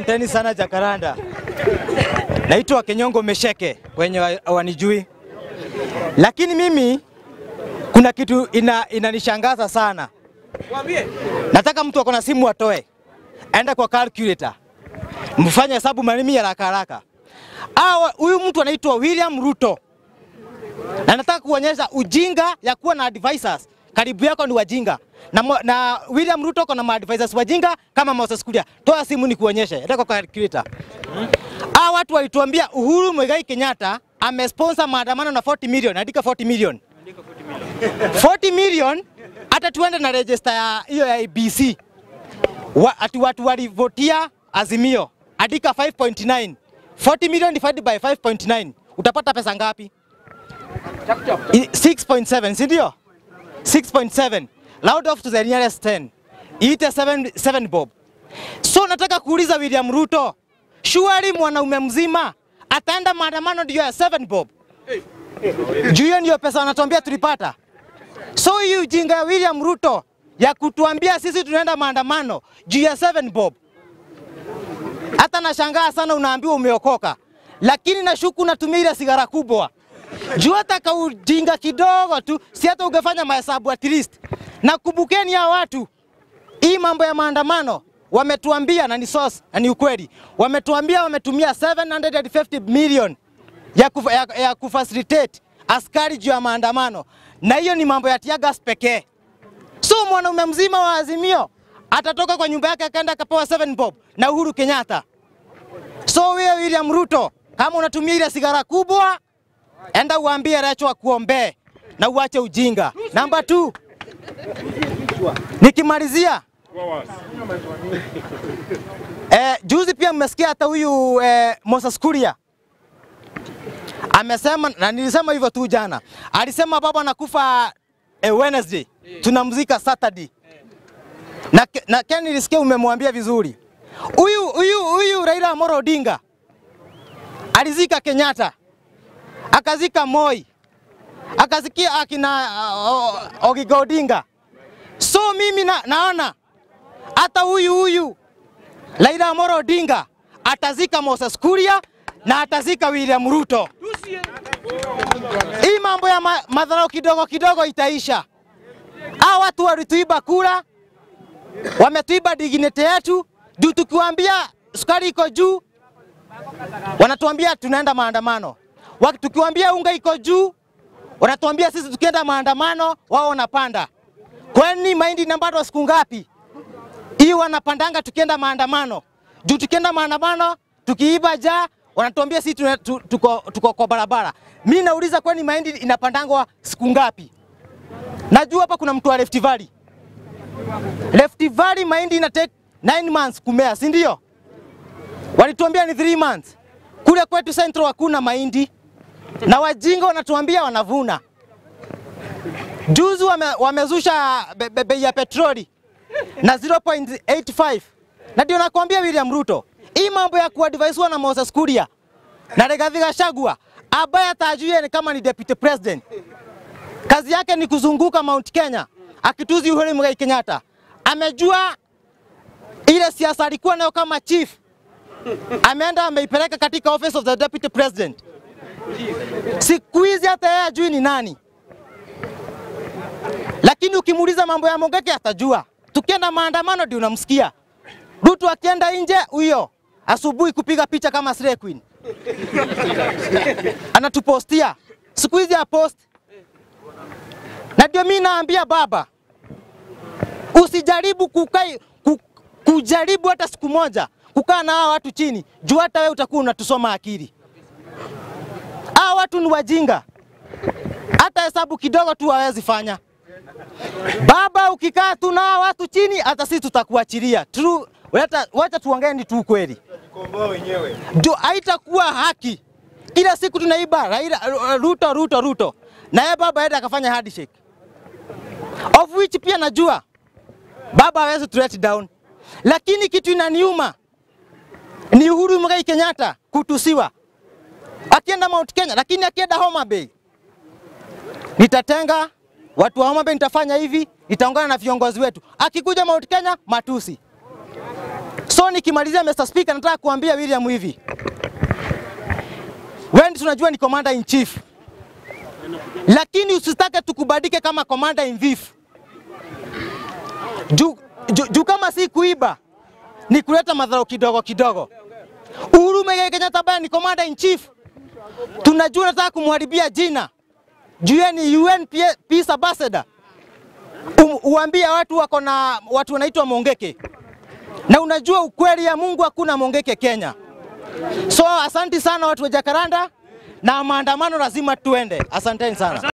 Asanteni sana Jakaranda. Naitwa Kenyongo Mesheke wenye wa- wanijui, lakini mimi kuna kitu ina, inanishangaza sana. Nataka mtu ako na simu atoe, aenda kwa calculator, mfanye hesabu manimi haraka haraka. Awa, huyu mtu anaitwa William Ruto na nataka kuonyesha ujinga ya kuwa na advisors karibu yako ni wajinga na, mo- na William Ruto kuna maadvisors wajinga kama Moses Kuria. Toa simu ni kuonyeshe, enda kwa calculator. Hawa watu walituambia Uhuru Muigai Kenyatta amesponsor maandamano na 40 million, andika 40 million. 40 million hata tuende na register ya hiyo ya ABC. Wa, ati watu walivotia Azimio, andika 5.9. 40 million divided by 5.9 utapata pesa ngapi? I- 6.7 si ndio? 6.7 round off to the nearest 10 iite 7, 7 bob. So nataka kuuliza William Ruto, surely mwanaume mzima ataenda maandamano ndio ya 7 bob? Juu hiyo ndio pesa wanatuambia tulipata. So hii ujinga ya William Ruto ya kutuambia sisi tunaenda maandamano juu ya 7 bob, hata nashangaa sana, unaambiwa umeokoka, lakini nashuku unatumia ile sigara kubwa juu hata kaujinga kidogo tu, si hata ungefanya mahesabu at least. Na kumbukeni hao watu, hii mambo ya maandamano wametuambia, na ni source na ni ukweli, wametuambia wametumia 750 million ya, kufa, ya, ya kufacilitate askari juu ya maandamano, na hiyo ni mambo ya tear gas pekee. So mwanaume mzima wa Azimio atatoka kwa nyumba yake akaenda akapewa 7 bob na Uhuru Kenyatta. So wewe William Ruto, kama unatumia ile sigara kubwa, enda uambie Recho akuombee na uache ujinga. Namba 2 nikimalizia eh, juzi pia mmesikia hata huyu eh, Moses Kuria amesema, na nilisema hivyo tu jana, alisema baba anakufa eh, Wednesday, tunamzika Saturday na, ke- na Ken nilisikia umemwambia vizuri. Huyu huyu huyu Raila Amolo Odinga alizika Kenyatta, akazika Moi, akazikia akina uh, Ogiga Odinga. So mimi na, naona hata huyu huyu Raila Amolo Odinga atazika Moses Kuria na atazika William Ruto. Hii mambo ya ma, madharau kidogo kidogo itaisha. Hao watu walituiba kura, wametuiba dignity yetu, juu tukiwaambia sukari iko juu, wanatuambia tunaenda maandamano. Waki- Tukiwaambia unga iko juu, wanatuambia sisi tukienda maandamano wao wanapanda. Kwani mahindi inapandwa siku ngapi? Hii wanapandanga tukienda maandamano. Juu tukienda maandamano tukiiba ja wanatuambia sisi tuna- tu- tuko, tuko kwa barabara. Mi nauliza kwani mahindi inapandangwa siku ngapi? Najua hapa kuna mtu wa Rift Valley. Rift Valley mahindi ina take 9 months kumea, si ndio? Walituambia ni 3 months. Kule kwetu Central hakuna mahindi na wajinga wanatuambia wanavuna. Juzi wame, wamezusha be- be- bei ya petroli na 0.85 na ndio nakwambia William Ruto, hii mambo ya kuadvaisiwa na Moses Kuria na Rigathi Gachagua ambaye atajue ni kama ni deputy president, kazi yake ni kuzunguka Mount Kenya akituzi Uhuru Muigai Kenyatta. Amejua ile siasa alikuwa nayo kama chief, ameenda ameipeleka katika office of the deputy president. Siku hizi hata yeye ajui ni nani, lakini ukimuuliza mambo ya Mogeke atajua. Tukienda maandamano ndio unamsikia. Ruto akienda nje, huyo asubuhi kupiga picha kama Slay Queen anatupostia siku hizi ya post, na ndio mimi naambia baba, usijaribu kukai, ku, kujaribu hata siku moja kukaa na hawa watu chini, juu hata wewe utakuwa unatusoma akili. Hawa watu ni wajinga, hata hesabu kidogo tu hawezi fanya. Baba, ukikaa tu na hawa watu chini, hata sisi tutakuachilia. True, wacha, wacha tuongee tu ukweli, ndio haitakuwa haki. Kila siku tunaiba Raila, Ruto, Ruto, Ruto, na yeye baba aenda akafanya handshake, of which pia najua baba hawezi to let down, lakini kitu inaniuma ni Uhuru Muigai Kenyatta kutusiwa akienda Mount Kenya, lakini akienda Homa Bay nitatenga watu wa Homa Bay, nitafanya hivi, nitaungana na viongozi wetu. Akikuja Mount Kenya, matusi. So So nikimalizia, Mr. Speaker, nataka kuambia William hivi, wewe tunajua ni commander in chief, lakini usitake tukubadike kama commander in chief juu ju, ju kama si kuiba ni kuleta madhara kidogo kidogo. Uhuru Muigai Kenyatta ambaye ni commander in chief, tunajua nataka kumharibia jina juu yeye ni UN Peace Ambassador. Um, uambie watu wako na watu wanaitwa Mongeke, na unajua ukweli ya Mungu hakuna Mongeke Kenya. So asanti sana watu wa Jakaranda, na maandamano lazima tuende. Asanteni sana.